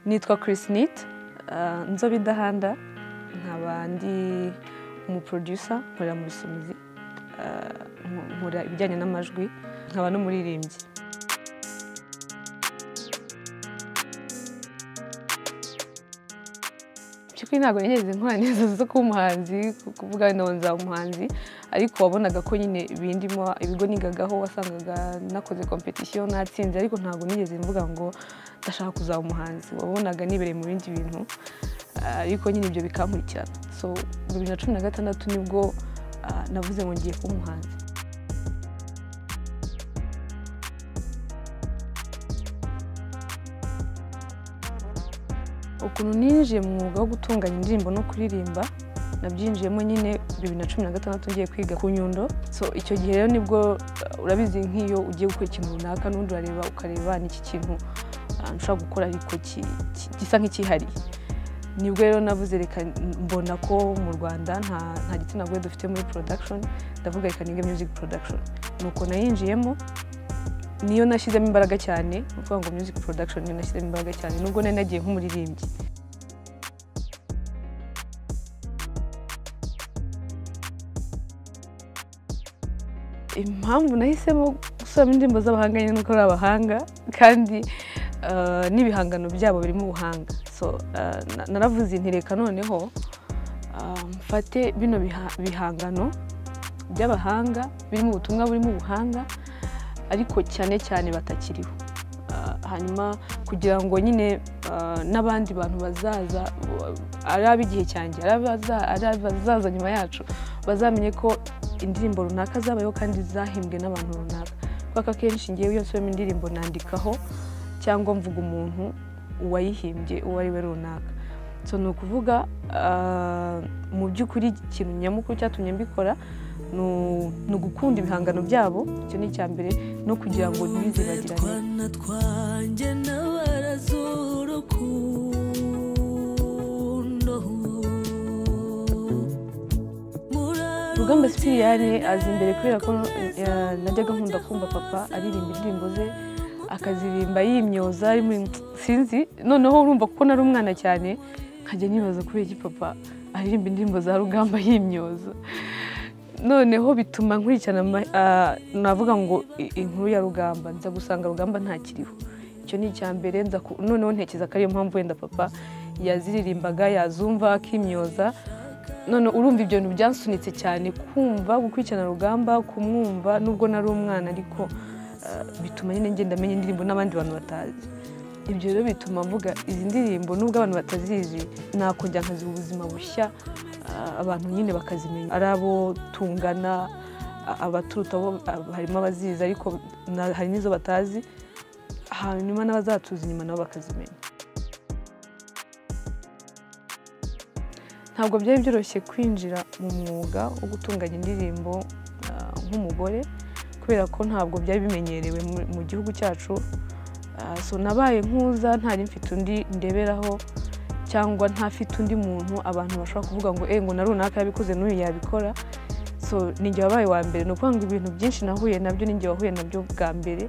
nitwa Chris Nit nzobe idahanda nkaba ndi umuproducer nkorera mu bisumizi nkora ibijyanye n'amajwi nkaba n'umuririmbyi by'ukuri ntabwo nigeze nkora neza zo kuba umuhanzi kuvuga wenda ngo nzaba umuhanzi ariko wabonaga ko nyine bindimo ibigo nigagaho wasangaga nakoze competition natsinze ariko ntabwo nigeze mvuga ngo ndashaka kuzaba umuhanzi wabonaga nibereye mu bindi bintu ariko nyine ibyo bikankurikirana so bibiri na cumi na gatandatu nibwo navuze ngo ngiye kuba umuhanzi ukuntu ninjiye mu mwuga wo gutunganya indirimbo no kuririmba nabyinjiyemo nyine bibiri na cumi na gatandatu ngiye kwiga ku nyundo so icyo gihe rero nibwo urabizi nk'iyo ugiye gukora ikintu runaka n'undi urareba ukareba n'iki kintu nshobora gukora ariko gisa nk'ikihariye nibwo rero navuze reka mbona ko mu rwanda nta gitsina gore dufite muri production ndavuga reka niga music production nuko nayinjiyemo niyo nashyizemo imbaraga cyane ni ukuvuga ngo music production niyo nashyizemo imbaraga cyane nubwo nari nagiye nk'umuririmbyi impamvu nahisemo gusubiramo indirimbo z'abahanga nyine nuko ari abahanga kandi n'ibihangano byabo birimo ubuhanga naravuze nti reka noneho mfate bino bihangano by'abahanga birimo ubutumwa burimo ubuhanga ariko cyane cyane batakiriho hanyuma kugira ngo nyine n'abandi bantu bazaza ari ab'igihe cyanjye ari abazaza nyuma yacu bazamenye ko indirimbo runaka zabayeho kandi zahimbwe n'abantu runaka kubera ko akenshi ngewe iyo nsubiyemo indirimbo nandikaho cyangwa mvuga umuntu uwayihimbye uwo ari we runaka so ni ukuvuga mu by'ukuri ikintu nyamukuru cyatumye mbikora ni ugukunda ibihangano byabo icyo ni icya mbere no kugira ngo rugamba sipiriyani azi imbere kubera ko najyaga nkunda kumva papa aririmba indirimbo ze akazirimba yimyoza sinzi noneho urumva kuko nari umwana cyane nkajya nibaza kubera iki papa aririmba indirimbo za rugamba yimyoza noneho bituma nkurikirana navuga ngo inkuru ya rugamba nza gusanga rugamba ntakiriho icyo ni icya mbere noneho ntekereza ko ariyo mpamvu wenda papa yaziririmbaga yazumva akimyoza noneho urumva ibyo bintu byansunitse cyane kumva gukurikirana rugamba kumwumva nubwo nari umwana ariko bituma nyine ngenda amenya indirimbo n'abandi bantu batazi ibyo rero bituma mvuga izi ndirimbo nubwo abantu batazizi nakongera nkaziha ubuzima bushya abantu nyine bakazimenya ari abo tungana abaturuta bo harimo abazizi ariko hari n'izo batazi hanyuma n'abazatuza inyuma nabo bakazimenya ntabwo byari byoroshye kwinjira mu mwuga wo gutunganya indirimbo nk'umugore kubera ko ntabwo byari bimenyerewe mu gihugu cyacu so nabaye nkuza ntari mfite undi ndeberaho cyangwa ntafite undi muntu abantu bashobora kuvuga ngo ngo na runaka yabikoze n'uyu yabikora so ninjye wabaye wa mbere ni ukuvuga ngo ibintu byinshi nahuye nabyo ninjye wahuye nabyo bwa mbere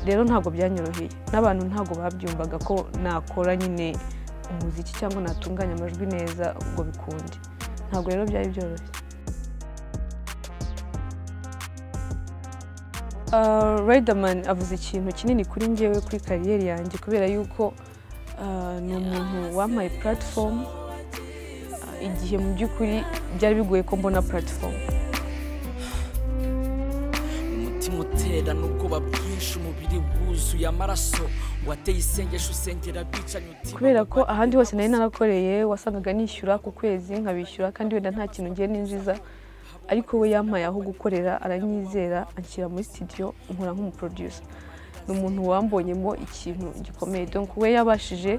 rero ntabwo byanyoroheye n'abantu ntabwo babyumvaga ko nakora nyine umuziki cyangwa natunganya amajwi neza ngo bikunde ntabwo rero byari byoroshye Riderman avuze ikintu kinini kuri ngewe kuri kariyeri yanjye kubera yuko ni umuntu wampaye puratifomu igihe mu by'ukuri byari bigoye ko mbona puratifomu umutima utera n'ubwoba bwinshi umubiri wuzuye amaraso wateye isengesho usengera bicanye uti kubera ko ahandi hose nari narakoreye wasangaga nishyura ku kwezi nkabishyura kandi wenda nta kintu ngiye ninjiza ariko we yampaye aho gukorera aranyizera anshyira muri sitidiyo nkora nk'umuproducer ni umuntu wambonyemo ikintu gikomeye donk we yabashije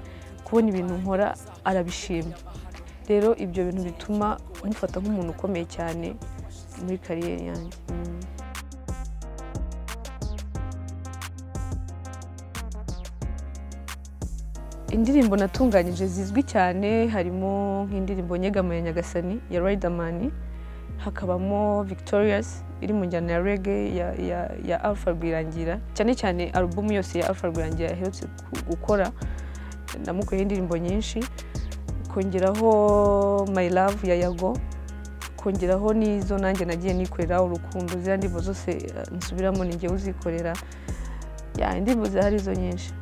kubona ibintu nkora arabishima rero ibyo bintu bituma umufata nk'umuntu ukomeye cyane muri kariyeri yanjye indirimbo natunganyije zizwi cyane harimo nk'indirimbo nyegama ya nyagasani ya ridermani hakabamo victorious iri mu njyana ya rege ya alpha rwirangira cyane cyane alubumu yose ya alpha rwirangira yaherutse gukora namukoreye indirimbo nyinshi kongeraho my love ya yago kongeraho n'izo nanjye nagiye nikorera urukundo ziriya ndirimbo zose eh, nsubiramo ni njyewe uzikorera Ya, indirimbo zihari zo nyinshi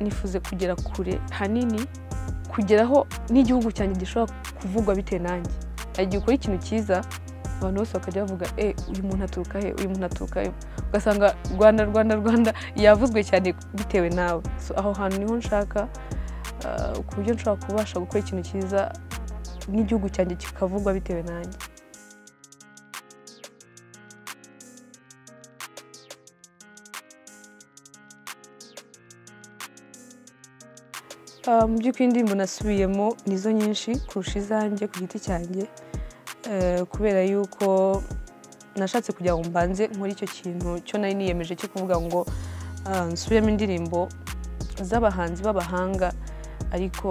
nifuze kugera kure hanini kugeraho n'igihugu cyanjye gishobora kuvugwa bitewe nanjye hari igihe ukora ikintu cyiza abantu bose bakajya bavuga e uyu muntu aturuka he uyu muntu aturuka he ugasanga rwanda rwanda rwanda yavuzwe cyane bitewe nawe so, aho hantu niho nshaka ah, ku buryo nshobora kubasha gukora ikintu cyiza n'igihugu cyanjye kikavugwa bitewe nanjye Ah, mu by'ukuri indirimbo nasubiyemo nizo nyinshi kurusha izanjye ku giti cyanjye Eh, kubera yuko nashatse kugira ngo mbanze nkore icyo kintu cyo nari niyemeje cyo kuvuga ngo ah, nsubiremo indirimbo z'abahanzi b'abahanga ariko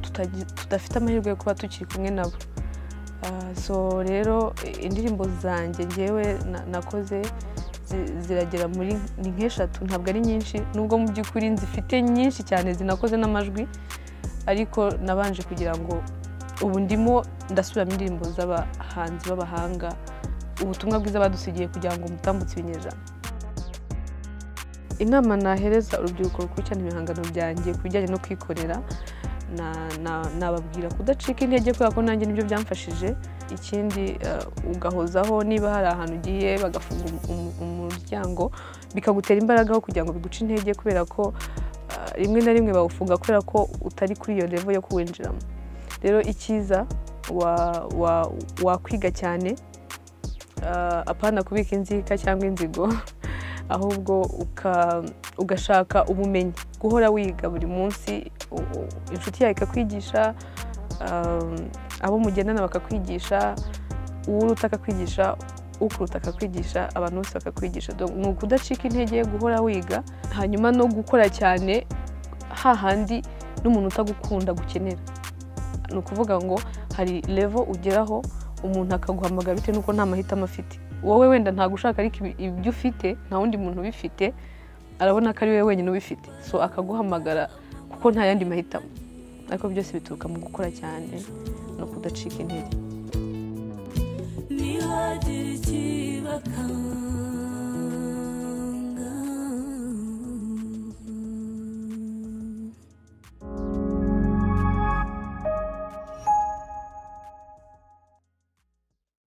tutagi- tudafite amahirwe yo kuba tukiri kumwe nabo Ah, so rero eh, indirimbo zanjye ngewe na- nakoze zi- ziragera muri ni nk'eshatu ntabwo ari nyinshi nubwo mu by'ukuri nzifite nyinshi cyane zinakoze n'amajwi ariko nabanje kugira ngo ubu ndimo ndasubiramo indirimbo z'abahanzi b'abahanga ubutumwa bwiza badusigiye kugira ngo mutambutse ibinyejana inama nahereza urubyiruko rukurikirana ibihangano byanjye ku bijyanye no kwikorera na- na- nababwira kudacika intege kubera ko nanjye nibyo byamfashije ikindi eh, ugahozaho niba hari ahantu ugiye bagafunga um- um- umuryango bikagutera imbaraga aho kugira ngo biguce intege kubera ko eh, rimwe na rimwe bawufunga kubera ko utari kuri iyo revo yo kuwinjiramo rero icyiza wa- wa- wakwiga cyane eh, apana kubika inzika cyangwa inzigo ahubwo uka- ugashaka ubumenyi guhora wiga buri munsi u- u- inshuti yawe ikakwigisha um, abo mugendana bakakwigisha uwo uruta akakwigisha ukuruta akakwigisha abantu bose bakakwigisha Donc, ni ukudacika intege guhora wiga hanyuma no gukora cyane hahandi n'umuntu utagukunda gukenera ni ukuvuga ngo hari levo ugeraho umuntu akaguhamagara bitewe n'uko nta mahitamo afite wowe wenda ntagushaka ariko ibi- ibyo ufite nta wundi muntu ubifite arabona ko ari wowe wenyine ubifite so akaguhamagara kuko nta yandi mahitamo ariko byose bituruka mu gukora cyane no kudacika intege ntihagire ikibaka